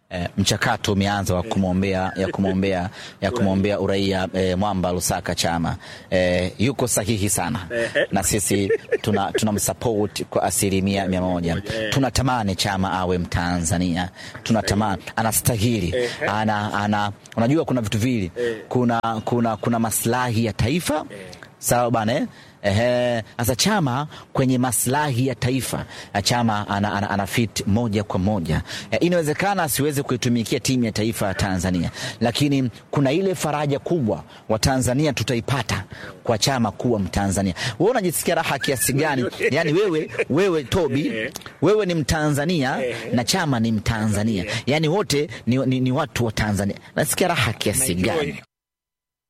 E, mchakato umeanza wa kumwombea ya kumwombea ya kumwombea uraia e, Mwamba Lusaka Chama e, yuko sahihi sana na sisi tuna tunamsupport kwa asilimia mia moja. Tunatamani Chama awe Mtanzania, tunatamani anastahili, ana, ana, unajua kuna vitu vili, kuna, kuna, kuna maslahi ya taifa sawa bana eh? Ehe, sasa Chama kwenye maslahi ya taifa Chama ana, ana, ana fit moja kwa moja e, inawezekana asiweze kuitumikia timu ya taifa ya Tanzania, lakini kuna ile faraja kubwa wa Tanzania tutaipata kwa Chama kuwa Mtanzania. Wewe unajisikia raha kiasi gani? Yani wewe, wewe Tobi, wewe ni Mtanzania na Chama ni Mtanzania, yani wote ni, ni, ni watu wa Tanzania. Nasikia raha kiasi gani?